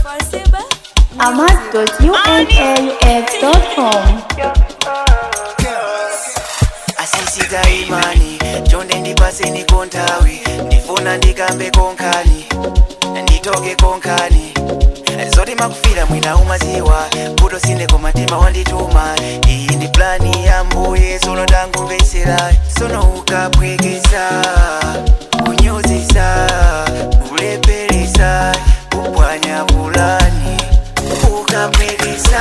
ahmad.unaux.com asisita imani chonde ndipaseni konthawi ndifuna ndikambe konkhani nditoke konkhani zoti makufira mwina umaziwa kuto sindeko matima wandituma iyi ndi plani ya mbuye sono ndangumvetsera sono ukapwekesa kunyozesa kuleperesa kupwanya pulani ukapwekesa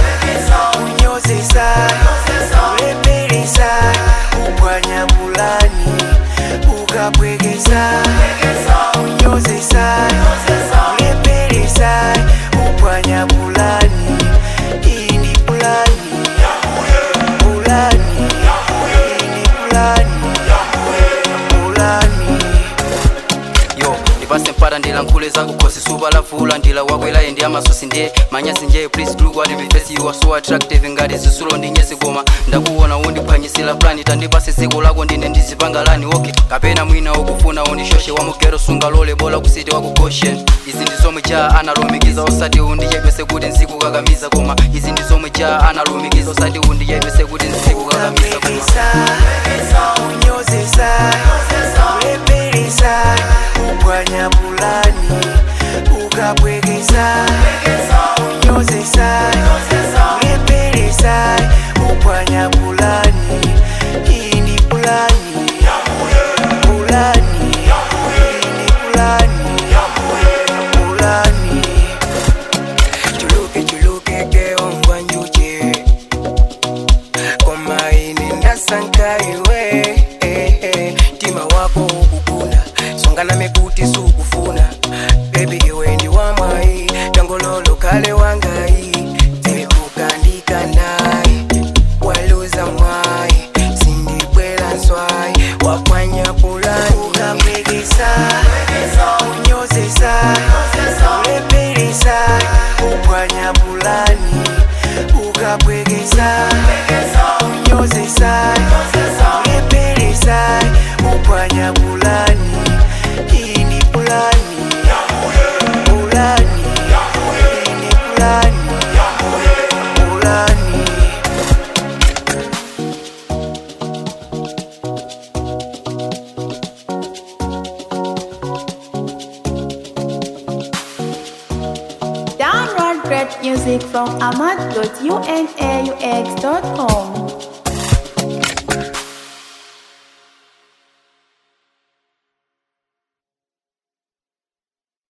kunyozesa kuleperesa kupwanya pulani ukapwekesa kunyozesa kuleperesa kupwanya pulani iyi ndi pulani pulani iyi ndi pulani pulani yo ndipase mpata ndilankhule zakukhosi supa lavula ndila wakwelaye ndi amasosi ndiye manyasi nje please look at me face you are so attractive ngati zisulo ndi nyesi koma ndakuona undiphwanyisira plani tandipase dziko lako ndine ndizipanga lani okay kapena mwina ukufuna undishoshe wamugero sunga lole bola kusiti wakugoshen izi ndi zomwe ja analumikiza osati undichedwese kuti nzikukakamiza koma izi ndi zomwe ja analumikiza osati undichedwese kuti nzikukakamiza koma ukapwekesa kunyozesa kuleperesa kupwanya pulani ukapwekesa kunyozesa kuleperesa kupwanya pulani iyi ndi pulani pulani iyi ndi pulani pulani chuluke chuluke keongwa njuje koma ine ndasankha iwe eh, eh, mtima wako ukukuna songana mekuti sukufuna bebi iwe ndi wamwayi tangololo kale wangayi tekukandika nayi waluza mwayi sindibwela nswayi wapwanya pulani ukapwekesa kunyozesa kuleperesa kupwanya pulani ukapwekesa kunyozesa kuleperesa kupwanya pulani iyi ndi pulani pulani iyi ndi pulani pulani Download great music from ahmad.unaux.com